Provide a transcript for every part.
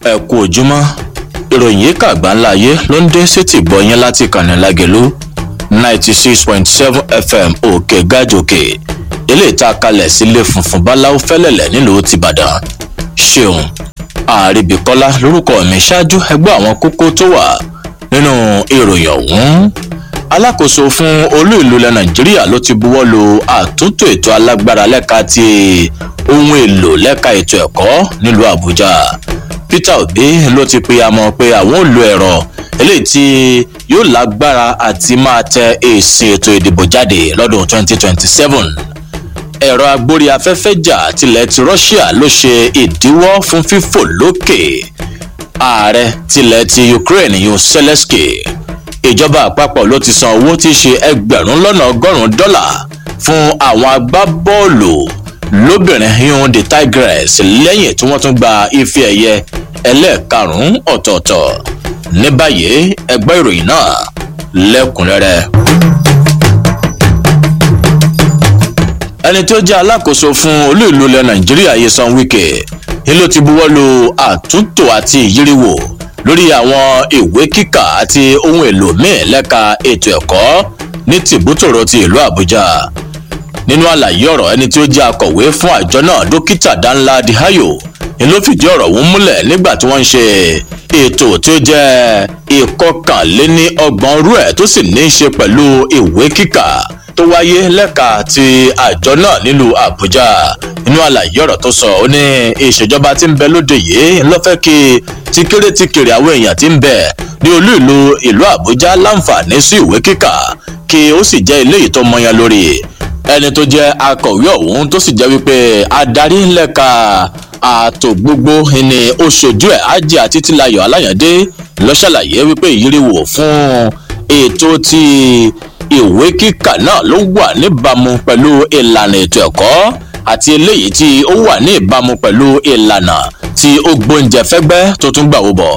ẹ kú ojúmọ́ ìròyìn yìí kàgbá ńlá ayé ló ń dé sétí gbọ̀nyẹn láti kànnì lágẹ̀lú ninety six point seven fm òkè gájòkè ilé ìta kalẹ̀ sílé funfun báláwo fẹ́lẹ̀lẹ̀ nílùú tìbàdàn ṣeun àríbíkọ́lá lórúkọ mi ṣáájú ẹgbẹ́ àwọn kókó tó wà nínú ìròyìn ọ̀hún alákòóso fún olú ìlú ilẹ̀ nàìjíríà ló ti buwọ́ lu àtúntò ètò alágbára lẹ́ka ti ohun èlò lẹ́ka ètò ẹ̀kọ́ nílùú àbújá peter obi ló ti pe àmọ́ pé àwọn ò lo ẹ̀rọ eléyìí tí yóò lágbára àti máa tẹ èsì ètò ìdìbò jáde lọ́dún 2027 ẹ̀rọ agbórí afẹ́fẹ́ jà tilẹ̀ ti russia ló ṣe ìdíwọ́ fún fífò lókè ààrẹ tilẹ̀ ti ukraine yóò zelensky ìjọba àpapọ̀ ló ti san owó tí í ṣe ẹgbẹ̀rún lọ́nà ọgọ́rùn-ún dọ́là fún àwọn agbábọ́ọ̀lù lóbìnrin yún the tigress lẹ́yìn tí wọ́n tún gba ife ẹ̀yẹ ẹlẹ́ẹ̀karùn-ún ọ̀tọ̀ọ̀tọ̀ ní báyìí ẹgbẹ́ ìròyìn náà lẹ́kùnrẹ́rẹ́. ẹni tó jẹ́ alákòóso fún olú ìlú ilẹ̀ nàìjíríà yesan wike ni ló ti buwọ́ lu àtúntò àti ìyíríwò lórí àwọn ìwé kíkà àti ohun èlò míì lẹ́ka ètò ẹ̀kọ́ ní tìbútòrò ti ìlú àbújá nínú àlàyé ọ̀rọ̀ ẹni tí ó jẹ́ akọ̀wé fún àjọ náà dókítà danla dihayo ni ló fìdí ọ̀rọ̀ ọ̀hún múlẹ̀ nígbà tí wọ́n ń ṣe ètò tí ó jẹ́ ìkọkànléní ọgbọ̀n rú ẹ̀ tó sì ní í ṣe pẹ̀lú ìwé kíkà tó wáyé lẹ́ka ti àjọ náà nílùú àbújá nínú àlàyé ọ̀rọ̀ tó sọ ó ní ìṣèjọba tí ń bẹ lóde yìí ló fẹ́ kí tíkéré tíkéré àwọn èèyàn tí ń bẹ ní olú ìlú ìlú àbújá láǹfààní sí ìwé kíkà kí ó sì jẹ́ ilé yìí tó mọyán lórí ẹni tó jẹ́ akọ̀wé ọ̀hún tó sì jẹ́ wípé adarí lẹ́ka ààtò gbogbo ni ó ṣojú ẹ̀ ajé àti tílayọ̀ aláyàndé ló ṣàlàyé wípé ìyíríwò fún ètò ti ìwé kíkà náà ló wà níbàámu pẹ̀lú ìlànà ètò ẹ̀kọ́ àti eléyìí tí ó wà ní ìbámu pẹ̀lú ìlànà tí ó gbóúnjẹ fẹ́gbẹ́ tó tún gbà wó bọ̀.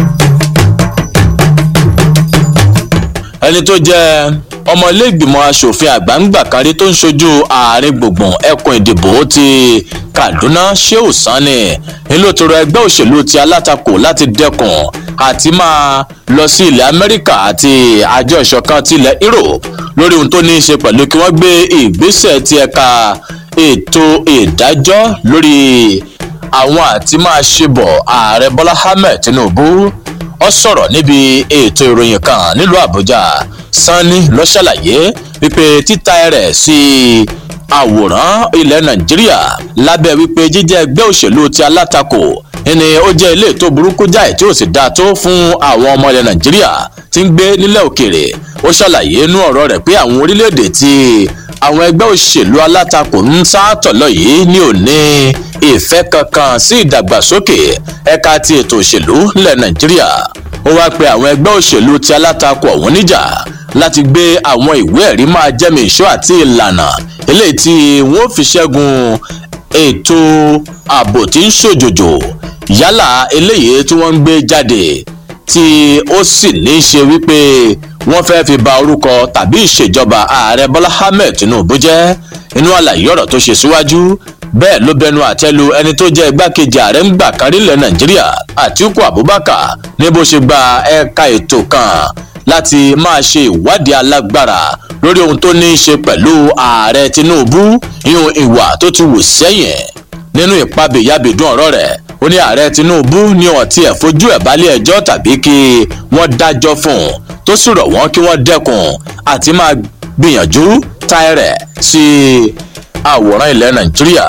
ẹni tó jẹ́ ọmọlẹ́gbìmọ̀ asòfin àgbàǹgbà kárí tó ń ṣojú ààrin gbùngbùn ẹkùn ìdìbò ti kaduna sheu sani nílò tó rọ ẹgbẹ́ òṣèlú ti alátakò láti dẹkùn àti máa lọ sí ilẹ̀ amẹ́ríkà àti àjọ ìṣọ̀kan ti ilẹ̀ europe lórí ohun tó ní í ṣe pẹ̀lú kí wọ́n gbé ìgbésẹ̀ ti ẹ̀ka ètò ìdájọ́ lórí àwọn àti máa ṣe bọ̀ ààrẹ bọ́lá ahmed tinubu ọ sọ̀rọ̀ níbi ètò ìròyìn kan nílùú àbújá sanni lọ ṣàlàyé wípé títa rẹ̀ sí àwòrán ilẹ̀ nàìjíríà lábẹ́ wípé jíjẹ́ ẹgbẹ́ òṣèlú ti alátakò ni ó jẹ́ ilé tó burúkú jáì tí ó sì dáa tó fún àwọn ọmọ ilẹ̀ nàìjíríà tí ń gbé nílẹ̀ òkèèrè ó ṣàlàyé inú ọ̀rọ̀ rẹ̀ pé àwọn orílẹ̀-èdè tí àwọn ẹgbẹ́ òṣèlú alátakò ń sáàtọ̀lọ́ yìí ní òní ìfẹ́ kankan sí ìdàgbàsókè ẹ̀ka ti ètò òṣèlú nílẹ̀ nàìjíríà ó wáá pe àwọn ẹgbẹ́ òṣèlú ti alátakò ọ̀hún níjà láti gbé àwọn ìwé ẹ̀rí máa jẹ́mi ìṣó àti ìlànà eléyìí tí wọ́n fi ṣẹ́gun ètò ààbò tí ń ṣòjòjò yálà eléyìí tí wọ́n ń gbé jáde tí ó sì ní í ṣe wípé wọ́n fẹ́ fi ba orúkọ tàbí ìṣèjọba ààrẹ bọ́lá ahmed tinubu jẹ́ inú àlàyé ọ̀rọ̀ tó ṣe síwájú bẹ́ẹ̀ ló bẹnu àtẹ́lu ẹni tó jẹ́ igbákejì ààrẹ ń gbà kárí ilẹ̀ nàìjíríà àtiku abubakar ní bó ṣe gba ẹ̀ka ètò kan láti máa ṣe ìwádìí alágbára lórí ohun tó ní í ṣe pẹ̀lú ààrẹ tinubu yíyún ìwà tó ti wù sẹ́yìn nínú ìpabìyàbìdún ọ̀rọ̀ rẹ̀ ó ní ààrẹ tinubu ní ọtí ẹ̀ fojú ẹ̀ balẹ̀ ẹjọ́ tàbí kí wọ́n dájọ́ fún un tó sì rọ̀ wọ́n kí wọ́n dẹ́kun àti máa gbìyànjú táyẹ̀rẹ̀ sí àwòrán ilẹ̀ nàìjíríà.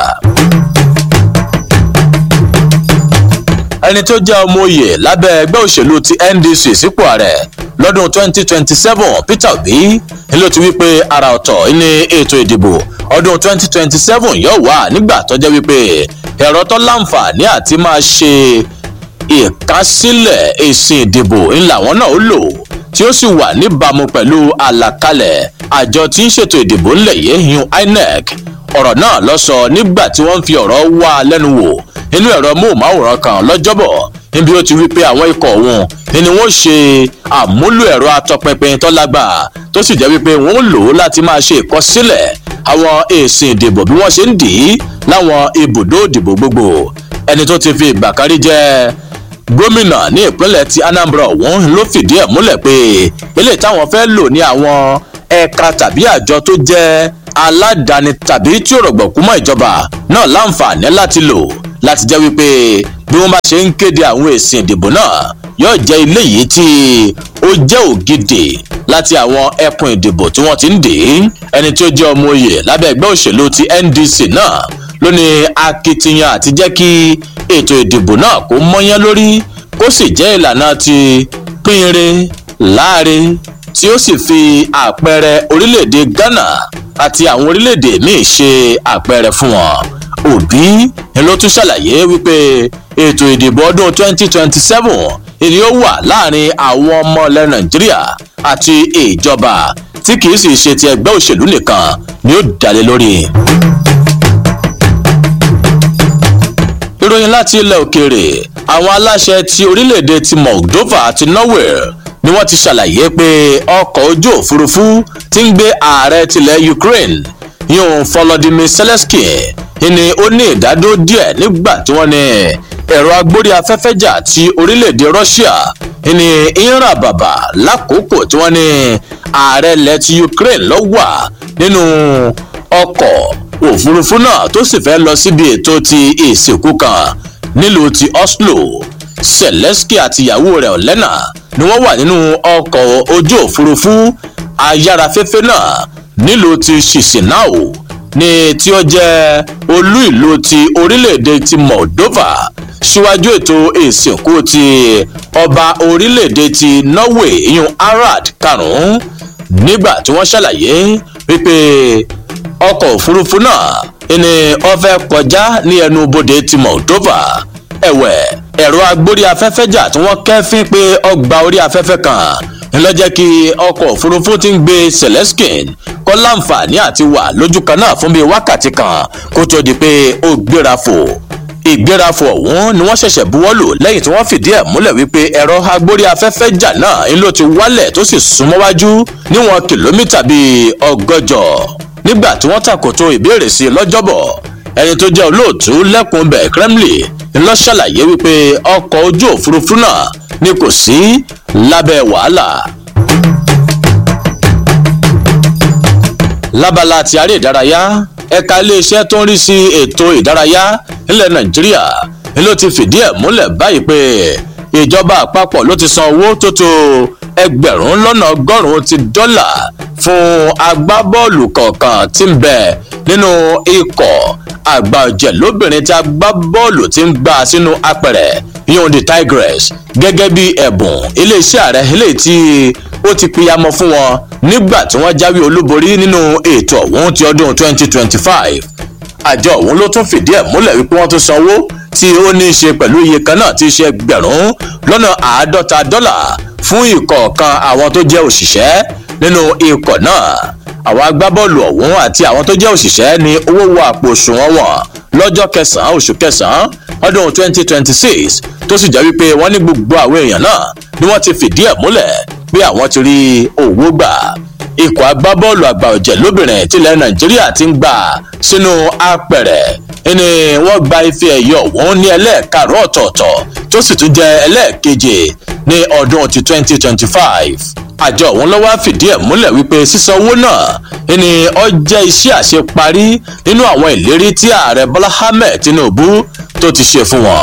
ẹni tó jẹ́ ọmọ oyè lábẹ́ ẹgbẹ́ òṣèlú ti ndc sípò ààrẹ lọ́dún 2027 peter obi ni ló ti wí pé ara ọ̀tọ̀ ní ètò ìdìbò ọdún 2027 yóò wà nígbà tó jẹ́ wípé ẹ̀rọ tó láǹfààní àti máa ṣe ìkásílẹ̀ èsì ìdìbò ńlá wọn náà ó lò tí ó sì wà níbàámu pẹ̀lú àlàkalẹ̀ àjọ tí ń ṣètò ìdìbò ńlẹ̀ yìí yun inec ọ̀rọ̀ náà lọ sọ nígbà tí wọ́n ń fi ọ̀rọ̀ wá lẹ́nu wò nínú ẹ̀rọ móhùnmáwòrán kan lọ́jọ́bọ̀ níbi ó ti wí pé àwọn ikọ̀ òun ni wọ́n ṣe àmúlò ẹ̀rọ atọpinpin tó lágbàá tó sì jẹ́ wípé wọ́n lò ó láti máa ṣe ìkọsílẹ̀ àwọn èsì ìdìbò bí wọ́n ṣe ń dì í láwọn ibùdó ìdìbò gbogbo ẹni tó ti fi ìgbà kárí jẹ́ gómìnà ní ìpínlẹ̀ ti anambra ọ̀hún ló fìdí ẹ̀ múlẹ̀ pé eléyìí táwọn fẹ́ lò ní àwọn ẹ̀ka tàbí àjọ tó jẹ́ aládàáni tàbí tí ò rọ̀gbọ̀kú mọ́ ìjọba náà láǹfààní láti lò láti jẹ́ wípé bí wọ́n bá ṣe ń kéde àwọn èsì ìdìbò náà yóò jẹ́ ilé yìí tí ó jẹ́ ògidì láti àwọn ẹkùn ìdìbò tí wọ́n ti ń dè é ẹni tí ó jẹ́ ọmọ oyè lábẹ́ ẹgbẹ́ òṣèlú ti ndc náà ló ní akitiyan àti jẹ́ kí ètò ìdìbò náà kó mọ́yán lórí kó sì jẹ́ ìlànà ti pínre láre tí ó sì fi àpẹẹrẹ orílẹ̀-èdè ghana àti àwọn orílẹ̀-èdè míì ṣe àpẹẹrẹ fún wọn òbí ni ló tún ṣàlàyé wípé ètò ìdìbò ọdún 2027 èyí ó wà láàrin àwọn ọmọ ilẹ̀ nàìjíríà àti ìjọba tí kìí sì ṣe ti ẹgbẹ́ òṣèlú nìkan ni ó dalẹ̀ lórí. ìròyìn láti ilẹ̀ òkèèrè àwọn aláṣẹ ti orílẹ̀-èdè ti moldova àti norway ni wọ́n ti ṣàlàyé pé ọkọ̀ ojú òfurufú ti ń gbé ààrẹ tilẹ̀ ukraine yóò volodymyr zelensky ni ó ní ìdádó díẹ̀ nígbà tí wọ́n ní ẹ̀rọ agbórí afẹ́fẹ́ jà ti orílẹ̀-èdè russia ní ìrà bàbà lákòókò tí wọ́n ní ààrẹ ilẹ̀ ti ukraine ló wà nínú ọkọ̀ òfurufú náà tó sì fẹ́ lọ síbi ètò ti ìsìnkú kan nílùú ti oslo zelensky àti ìyàwó rẹ̀ ọ̀lẹ́nà ni wọ́n wà nínú ọkọ̀ ojú òfurufú ayárafẹ́fẹ́ náà nílùú ti chisinau ní tí ó jẹ́ olú ìlú ti orílẹ̀-èdè ti moldova síwájú ètò ìsìnkú ti ọba orílẹ̀-èdè ti norway ìyún harald karùn-ún nígbà tí wọ́n ṣàlàyé wípé ọkọ̀ òfurufú náà ni wọ́n fẹ́ kọjá ní ẹnu bodè ti moldova ẹ̀wẹ̀ ẹ̀rọ agbórí afẹ́fẹ́ jà tí wọ́n kẹ́fín pé ọgbà orí afẹ́fẹ́ kan ńlọ jẹ́ kí ọkọ̀ òfurufú ti ń gbé celestin kọ́ láǹfààní àti wà lójú kan náà fún bíi wákàtí kan kó tó di pé ó gbéra fò ìgbérafò ọ̀hún ni wọ́n ṣẹ̀ṣẹ̀ buwọ́lù lẹ́yìn tí wọ́n fìdí ẹ̀ múlẹ̀ wípé ẹ̀rọ agbórí afẹ́fẹ́ jà náà ń ló ti wálẹ̀ tó sì súnmọ́wájú níwọ̀n kìlómítà bíi ọgọ́jọ nígbà tí wọ́n tàkòtò ìbéèrè sí i lọ́jọ́bọ̀ ẹni tó jẹ́ olóòtú lẹ́kùn bẹ̀ kremlin ńlọ ṣàlàyé wípé ọkọ̀ ojú òfurufú náà ni kò sí lábẹ́ wàhálà. lábala ti aré ìdárayá ẹ̀ka iléeṣẹ́ tó ń rí sí ètò ìdárayá nílẹ̀ nàìjíríà ni ló ti fìdí ẹ̀ múlẹ̀ báyìí pé ìjọba àpapọ̀ ló ti san owó tó tó ẹgbẹ̀rún lọ́nà ọgọ́rùn-ún ti dọ́là fún agbábọ́ọ̀lù kọ̀ọ̀kan tí ń bẹ nínú ikọ̀ àgbà ọ̀jẹ̀ lóbìnrin tí agbábọ́ọ̀lù ti ń gbà sínú apẹ̀rẹ̀ yóò di tigress gẹ́gẹ́ bí ẹ̀bùn iléeṣẹ́ ààrẹ eléyìí tí ó ti pìyàmọ́ fún wọn nígbà tí wọ́n jáwé olúborí nínú ètò ọ̀hún ti ọdún 2025 àjọ ọ̀hún ló tún fìdí ẹ̀ múlẹ̀ wípé wọ́n tún sanwó tí ó ní í ṣe pẹ̀lú iye kan náà tí í ṣe ẹgbẹ̀rún lọ́nà àádọ́ta dọ́là fún ìkọ̀ọ̀kan àwọn tó jẹ́ òṣìṣẹ́ nínú ikọ̀ náà àwọn agbábọ́ọ̀lù ọ̀hún àti àwọn tó jẹ́ òṣìṣẹ́ ní owó wọ àpò òṣùwọ̀n wọn lọ́jọ́ kẹsàn-án oṣù kẹsàn-án ọdún 2026 tó sì jẹ́ wípé wọ́n ní gbogbo àwọn èèyàn náà ni wọ́n ti fìdí ẹ̀ múlẹ̀ pé àwọn ti rí owó gbà ikọ̀ agbábọ́ọ̀lù àgbà ọ̀jẹ̀ lóbìnrin tilẹ̀ nàìjíríà ti ń gbà sínú apẹ̀rẹ̀ ni wọ́n gba ife ẹ̀yẹ ọ̀hún ní ẹlẹ́ẹ̀karùn ọ̀tọ̀ọ̀tọ̀ tó sì tún jẹ́ ẹlẹ́ẹ̀keje ní ọdún ti 2025 àjọ ọ̀hún ló wá fìdí ẹ̀ múlẹ̀ wípé sísan owó náà ni ó jẹ́ iṣẹ́ àṣeparí nínú àwọn ìlérí tí ààrẹ bọ́lá ahmed tinubu tó ti ṣe fún wọn.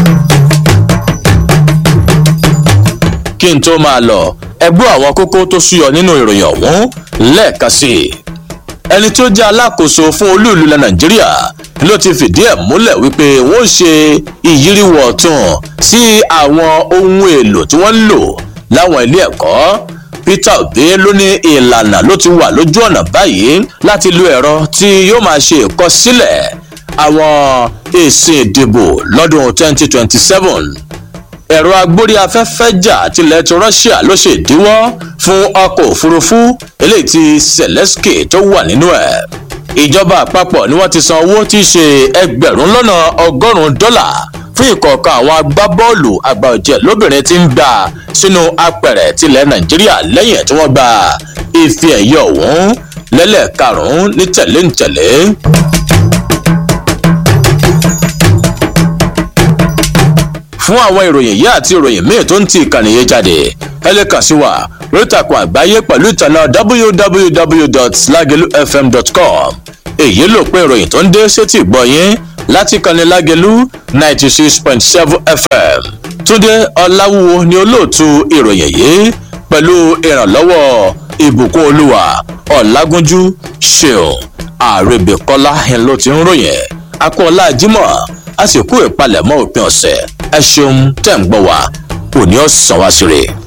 kí n tó máa lọ ẹgbẹ́ àwọn kókó tó súyọ nínú ìròyìn ọ̀hún lẹ́ẹ̀kan sí i ẹni tó jẹ́ alákòóso fún olú ìlú ilẹ̀ nàìjíríà ló ti fìdí ẹ̀ múlẹ̀ wípé wọ́n ṣe ìyíríwọ̀ ọ̀tún sí àwọn ohun èlò tí wọ́n ń lò láwọn ilé ẹ̀kọ́ peter obi ló ní ìlànà ló ti wà lójú ọ̀nà báyìí láti lo ẹ̀rọ tí yóò máa ṣe ìkọsílẹ̀ àwọn èsì ìdìbò lọ́dún 2027 ẹ̀rọ agbórí afẹ́fẹ́ jà tilẹ̀ ti russia ló ṣe ìdíwọ́ fún ọkọ̀ òfurufú eléyìí ti zelensky tó wà nínú ẹ̀ ìjọba àpapọ̀ ni wọ́n ti san owó tí í ṣe ẹgbẹ̀rún lọ́nà ọgọ́rùn-ún dọ́là fún ìkọ̀ọ̀kan àwọn agbábọ́ọ̀lù àgbà ọ̀jẹ̀ lóbìnrin tí ń gbà sínú apẹ̀rẹ̀ tilẹ̀ nàìjíríà lẹ́yìn tí wọ́n gba ife ẹ̀yẹ ọ̀hún lẹ́lẹ́karùn-ún ní fún àwọn ìròyìn yìí àti ìròyìn míì tó ń ti ìkànnì yìí jáde ẹ lè kàn sí wa lórí ìtàkùn àgbáyé pẹ̀lú ìtànà www.lagelufm.com èyí ló pé ìròyìn tó ń dé sétí ìgbọ́ yín láti ìkànnì lágẹ̀lú ninety six point seven fm túndé ọláwúwo ni olóòtú ìròyìn yìí pẹ̀lú ìrànlọ́wọ́ ìbùkún olúwa ọ̀làgúnjú ṣeun àrèbèkọ́lá ẹ̀ ló ti ń ròyìn akọ́lá jimoh a sì kú ìpalẹ̀mọ́ òpin ọ̀sẹ̀ ẹ ṣeun tẹ̀ ń gbọ́ wa òní ọ̀sán wá sí rè.